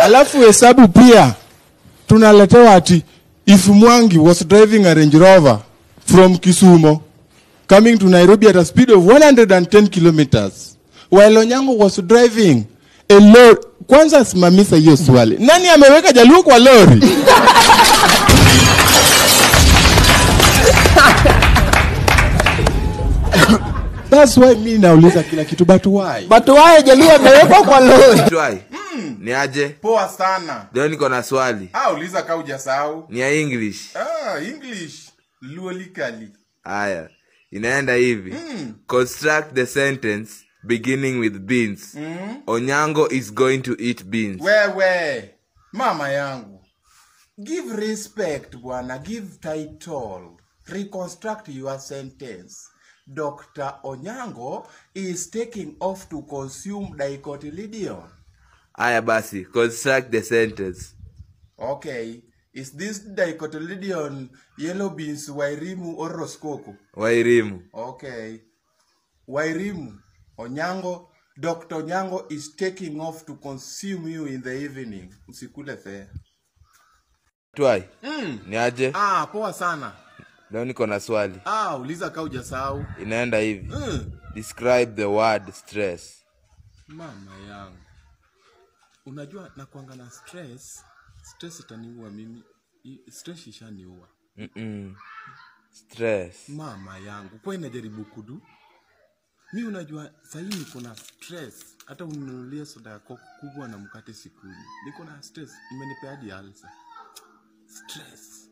alafu hesabu pia tunaletewa ati if Mwangi was driving a Range Rover from Kisumu coming to Nairobi at a speed of 110 kilometers while Onyango was driving a lorry. Kwanza simamisa hiyo swali, nani ameweka Jaluo kwa lori? That's why mi nauliza kila kitu, but why? But why Jaluo amewekwa kwa lori? Try. Ni aje? Poa sana. Leo niko na swali. Ah, uliza ka hujasahau. Ni ya English. Ah, English. Luolikali. Haya. Inaenda hivi. Construct the sentence beginning with beans. Onyango is going to eat beans. Wewe, mama yangu. Give respect bwana, give title. Reconstruct your sentence. Dr. Onyango is taking off to consume dicotyledon. Haya basi, construct the sentence. Okay. Is this dicotyledon yellow beans Wairimu or Roskoko? Wairimu. Okay. Wairimu, Onyango, Dr. Onyango is taking off to consume you in the evening. Usikule fea. Try. Ni aje? Ah, poa sana. Leo niko na swali. Ah, uliza ka hujasahau. Inaenda hivi. Mm. Describe the word stress. Mama yangu. Unajua nakwanga na stress. Stress itaniua mimi. I- Stress ishaniua. Mm-mm. Stress. Mama yangu. Kwa inajaribu kudu. Mi unajua sahii niko na stress. Hata uninunulie soda yako kubwa na mkate sikuli. Niko na stress. Imenipea hadi alsa. Stress.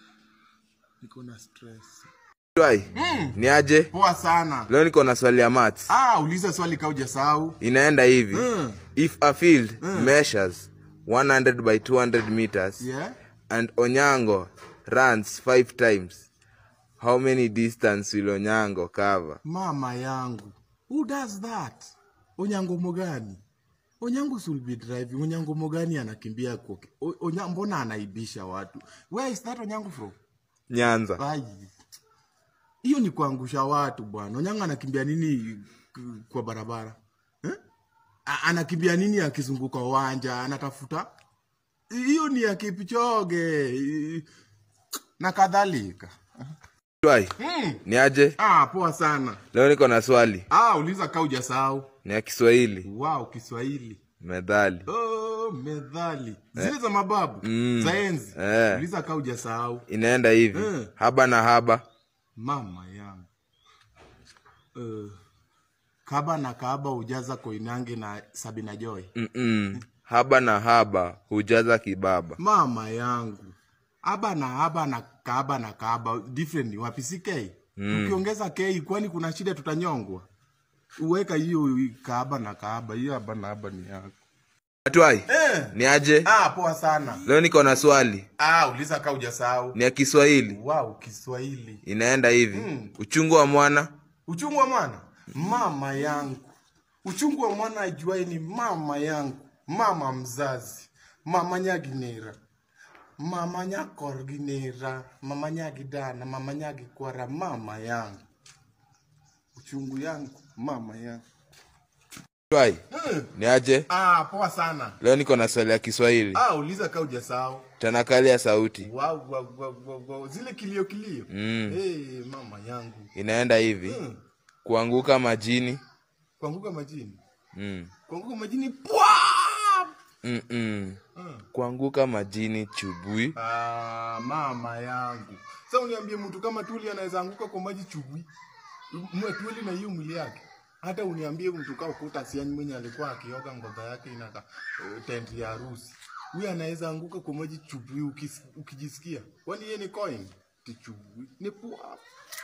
Niko na stress. Try. Ni aje? Poa sana. Leo niko na swali ya maths. Ah, uliza swali ka hujasahau. Inaenda hivi. Mm. If a field measures 100 by 200 meters Yeah. and Onyango runs five times, how many distance will Onyango cover? Mama yangu. Who does that? Onyango Mogani. Onyango should be driving. Onyango Mogani anakimbia kwa o- Onya, mbona anaibisha watu? Where is that Onyango from? Nyanza. Ai. Hiyo ni kuangusha watu bwana. Onyango anakimbia nini k- kwa barabara? Eh? A- Anakimbia nini akizunguka uwanja? Anatafuta hiyo ni ya Kipchoge i- na kadhalika. Try. Ni aje? Ah, poa sana. Leo niko na swali. Ah, uliza ka hujasahau. Ni ya Kiswahili. Wow, Kiswahili. Methali. Oh, methali zile za mababu Mm. za enzi Eh. uliza ka hujasahau Inaenda hivi. Eh. Haba na haba. mama yangu uh, kaba na kaaba hujaza koinange na sabina joy Mm-mm. Haba na haba hujaza kibaba. mama yangu aba na aba na kaaba na kaaba different ni wapi si k ukiongeza k kwani kuna shida tutanyongwa uweka hiyo kaaba na kaaba hiyo aba na aba ni yako Try. Ni aje? ah poa sana Leo niko na swali. ah uliza ka hujasahau Ni ya Kiswahili. wow kiswahili Inaenda hivi. Uchungu wa mwana uchungu wa mwana mama yangu uchungu wa mwana ajuae ni mama yangu mama mzazi mama nyaginera mama nyakorginera mama nyagidana mama nyagikwara mama yangu uchungu yangu mama yangu Try. Ni aje? ah poa sana Leo niko na swali ya Kiswahili. ah uliza ka ujasahau Tanakali ya sauti. wow, wow, wow, wow, wow. zile kilio kilio Mm. hey, mama yangu Inaenda hivi. Mm. Kuanguka majini. kuanguka majini Mm. kuanguka majini pwa Mm-mm. mm. Kuanguka majini chubui. Ah, mama yangu sasa uniambie mtu kama tuli anaweza anguka kwa maji chubwi mwe tuli na hiyo mwili yake hata uniambie mtu kaa ukuta siani mwenye alikuwa akioga ngoza yake inaka uh, tent ya harusi huyu anaweza anguka kwa maji chubwi ukis, ukijisikia kwani yeye ni coin ti chubwi ni pua